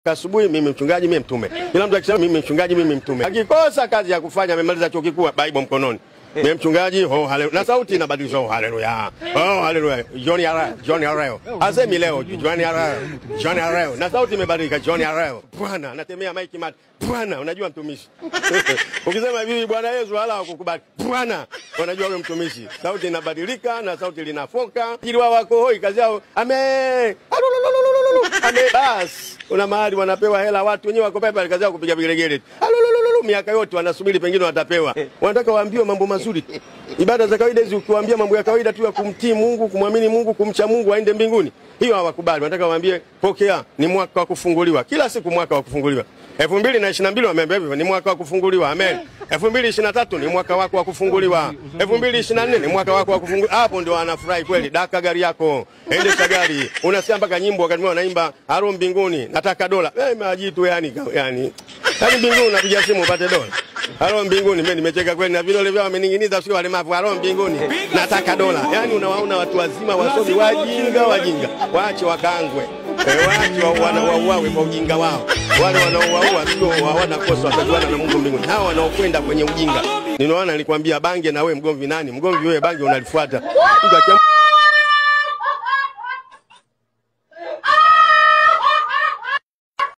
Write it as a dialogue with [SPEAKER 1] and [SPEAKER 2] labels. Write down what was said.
[SPEAKER 1] asubuhi mimi mchungaji, mimi mtume. Kila mtu akisema mimi mchungaji, mimi mtume. Akikosa kazi ya kufanya, amemaliza chuo kikuu, Bible mkononi. Mimi mchungaji, oh haleluya. Na sauti inabadilishwa, oh haleluya. Oh haleluya. John Arao, John Arao. Asemi leo John Arao, John Arao. Na sauti imebadilika, John Arao. Bwana, natemea maiki mat. Bwana, unajua mtumishi. Ukisema hivi Bwana Yesu wala hakukubali. Bwana, unajua wewe mtumishi. Sauti inabadilika na sauti linafoka. Ili wao wako hoi kazi yao. Amen. Ame bas. Una mahali wanapewa hela watu wenyewe wako pale kazi yao kupiga vigelegele. Alolololo miaka yote wanasubiri pengine watapewa. Wanataka waambiwe mambo mazuri. Ibada za kawaida hizi ukiwaambia mambo ya kawaida tu ya kumtii Mungu, kumwamini Mungu, kumcha Mungu aende mbinguni. Hiyo hawakubali. Wanataka waambie pokea ni mwaka wa kufunguliwa. Kila siku mwaka wa kufunguliwa. 2022 wameambia hivyo ni mwaka wa kufunguliwa. Amen. 2023 ni mwaka wako wa kufunguliwa. 2024 ni mwaka wako wa kufunguliwa. Hapo ndio wanafurahi kweli. Daka gari yako. Endesha gari. Unasikia mpaka nyimbo wakati wanaimba haro mbinguni. Nataka dola. Eh, majitu yani yani. Yaani mbinguni unapiga simu upate dola. Halo mbinguni, mimi nimecheka kweli na vidole vyao wamening'iniza sio walemavu. Halo mbinguni, nataka dola. Yaani unawaona watu wazima wasomi wajinga wajinga. Waache wakaangwe. E, waache wana wauawe kwa ujinga wao. Wale wanaouaua sio hawana kosa watajuana na Mungu mbinguni. Hawa wanaokwenda kwenye ujinga. Ninaona nilikwambia bange na wewe mgomvi nani? Mgomvi wewe bange unalifuata. Mtu akiamua